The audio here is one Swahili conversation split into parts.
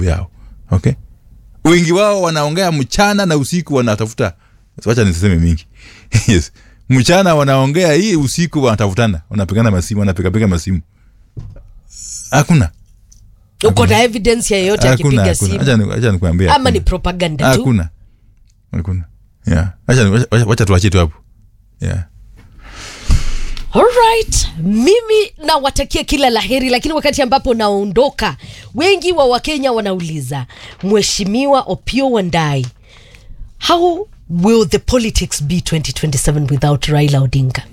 nguvu yao okay wengi wao wanaongea mchana na usiku wanatafuta wacha nisiseme mingi yes mchana wanaongea hii usiku wanatafutana wanapigana masimu wanapigapiga masimu hakuna uko na evidence ya yeyote hakuna akipiga hakuna simu acha ni- acha nikwambie ama ni hakuna. propaganda tu hakuna hakuna yeah acha ni- wacha- wacha tuachie tu hapo yeah Alright, mimi nawatakia kila laheri, lakini wakati ambapo naondoka, wengi wa Wakenya wanauliza Mheshimiwa Opio Wandai, how will the politics be 2027 without Raila Odinga?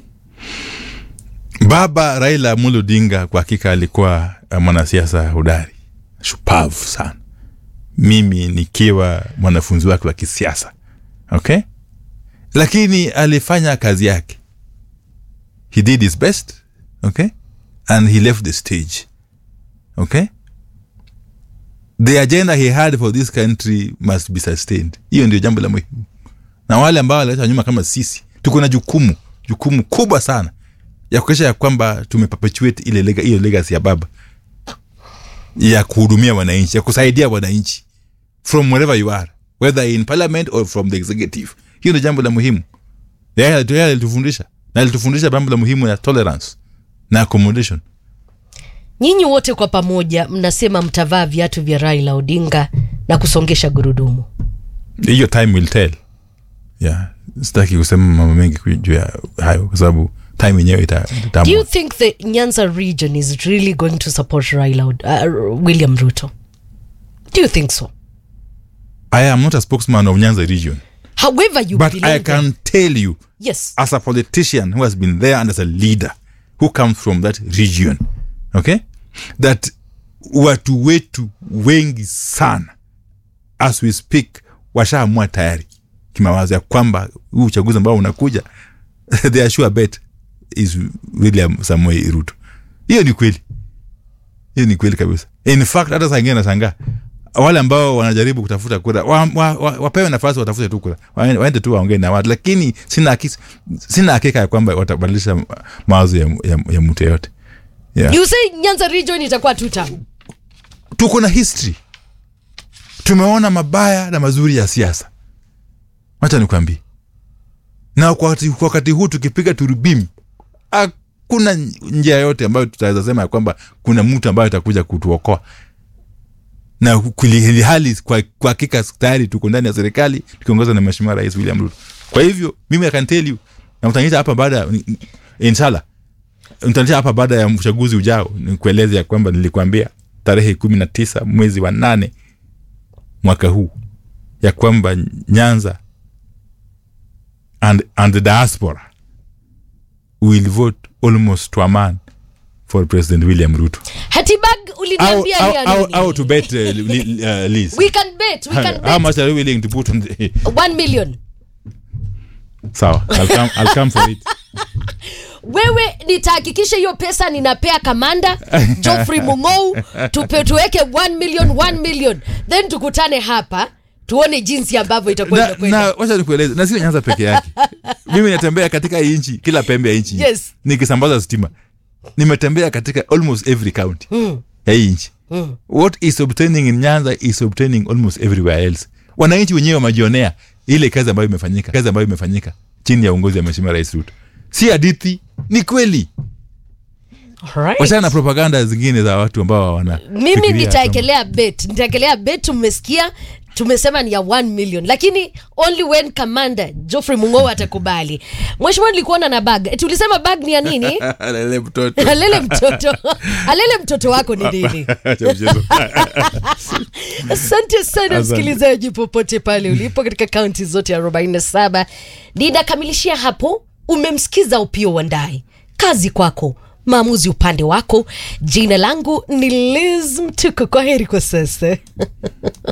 baba raila amolo odinga kwa hakika alikuwa uh, mwanasiasa hodari shupavu sana mimi nikiwa mwanafunzi wake wa kisiasa okay lakini alifanya kazi yake he did his best okay and he left the stage okay the agenda he had for this country must be sustained hiyo ndio jambo la muhimu na wale ambao waleta nyuma kama sisi tuko na jukumu jukumu kubwa sana ya kuakisha ya kwamba tumeperpetuate ile lega, hiyo legacy ya baba ya kuhudumia wananchi ya kusaidia wananchi from wherever you are whether in parliament or from the executive hiyo ndio jambo la muhimu yeye alitu- yeye alitufundisha na alitufundisha jambo la muhimu ya tolerance na accommodation Nyinyi wote kwa pamoja mnasema mtavaa viatu vya Raila Odinga na kusongesha gurudumu. hiyo time will tell yeah sitaki kusema mambo mengi ku- juu ya hayo kwa sababu time yenyewe ita- Do you itaamua think the Nyanza region is really going to support Raila Od- uh, William Ruto? Do you think so? i am not a spokesman of nyanza region However you but believe i it. can tell you Yes. as a politician who has been there and as a leader who comes from that region okay that watu wetu wengi sana as we speak washaamua tayari kimawazo ya kwamba huu uchaguzi ambao unakuja their sure bet is william samuel ruto hiyo ni kweli hiyo ni kweli kabisa in fact hata saa ingine nashangaa wale ambao wanajaribu kutafuta kura wa, wa, wa, wapewe nafasi watafute tu kura Waende- waende tu waongee na watu lakini sina hakika, sina hakika ya kwamba watabadilisha ma- mawazo ya, ya, ya mtu yeyote yeah. You say Nyanza region itakuwa two term. tuko na history tumeona mabaya na mazuri ya siasa wacha nikwambie na kwa wakati, kwa wakati huu tukipiga turubim hakuna njia yote ambayo tutaweza sema ya kwamba kuna mtu ambayo atakuja kutuokoa na kuli- hali kwa kwa hakika tayari tuko ndani ya serikali tukiongozwa na mheshimiwa rais william ruto kwa hivyo mimi I can tell you na mtaniita hapa baada ya- inshallah mtaniita hapa baada ya uchaguzi ujao nikueleze ya kwamba nilikwambia tarehe kumi na tisa mwezi wa nane mwaka huu ya kwamba nyanza and, and the diaspora will vote almost to a man for president william ruto Hatibag au, uliniambia au, ya au, nini? au to bet uh, li, uh, Liz. We can bet, we can how bet. much are you willing to put on the, One million. sawa I'll come, I'll come for it Wewe nitahakikisha hiyo pesa ninapea kamanda Geoffrey Mungou tupe tuweke 1 million 1 million then tukutane hapa tuone jinsi ambavyo itakuwa na, inakwenda. na wacha nikueleze na sio nyanza peke yake mimi natembea katika hii nchi kila pembe ya nchi Yes. nikisambaza stima nimetembea katika almost every county ya hii nchi what is obtaining in nyanza is obtaining almost everywhere else wananchi wenyewe wamejionea ile kazi ambayo imefanyika kazi ambayo imefanyika chini ya uongozi wa mheshimiwa rais ruto si hadithi ni kweli Alright. wachana na propaganda zingine za watu ambao wana mimi nitaekelea bet nitaekelea bet tumesikia tumesema ni ya 1 million lakini only when commander Geoffrey Mungou atakubali mheshimiwa nilikuona na bag eti ulisema bag ni ya nini Alele mtoto alele mtoto alele mtoto wako ni nini Acha mchezo. asante sana Asante. msikilizaji popote pale ulipo katika kaunti zote 47 ninakamilishia hapo umemsikiza upio wandai kazi kwako maamuzi upande wako jina langu ni liz mtuko kwa heri kwa sasa